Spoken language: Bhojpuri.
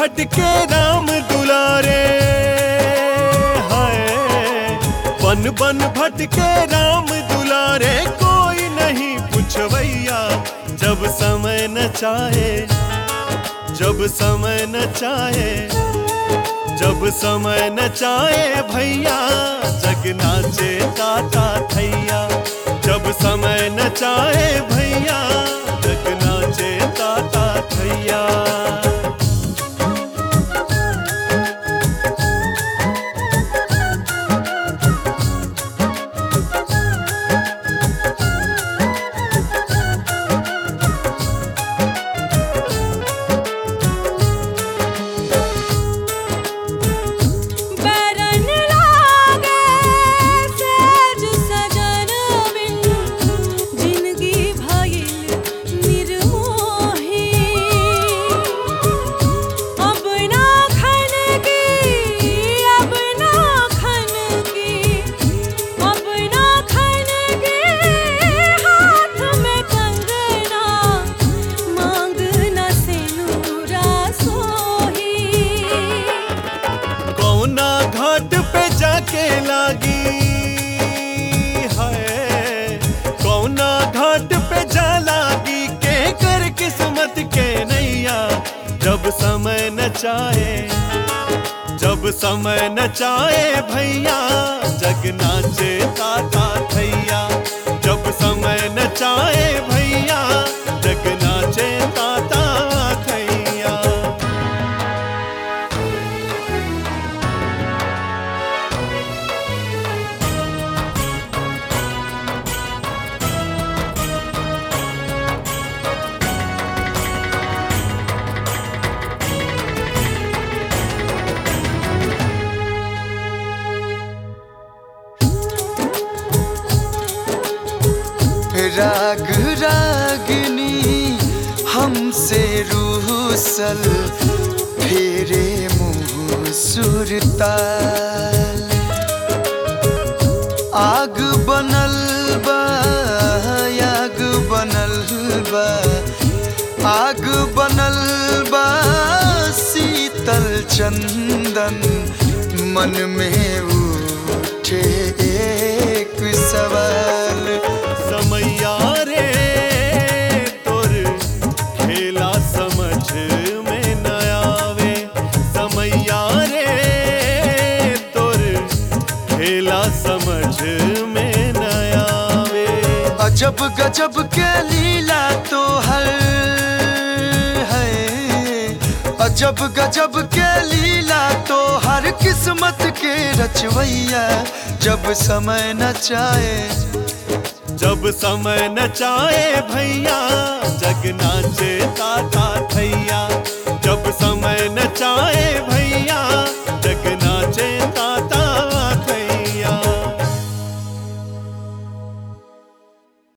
भटके राम दुलारे हाय बन बन भटके राम दुलारे कोई नहीं पुछवैया जब समय न चाहे जब समय न चाहे जब समय न चाहे भैया जग नाचे ताता थैया जब समय न चाहे भैया जग नाचे ताता थैया बैरन लागे सेज सजन बिन जिंदगी भइल निर्मोही अब ना खन की अब ना खन की अब ना खन की हाथ में कंगना मांग न सिनुरा सोही कौना घाट पे जाके लागी है कौना घाट पे जा लागी के कर किस्मत के नैया जब समय न चाहे जब समय न चाहे भैया जग नाचे ताता थैया जब समय न चाहे भैया जग नाचे ताता थैया राग रागनी हमसे रूसल फेरे मुंह सुरताल आग बनल बा आग बनल बा आग बनल बा शीतल चंदन मन में उठे एक सवाल समैया रे तोर खेला समझ में न आवे समैया रे तोर खेला समझ में न आवे अजब गजब के लीला तो हर है अजब गजब के लीला तो हर किस्मत के रचवैया जब समय न चाहे जब समय न चाहे भैया जग नाचे ताता थैया जब समय न चाहे भैया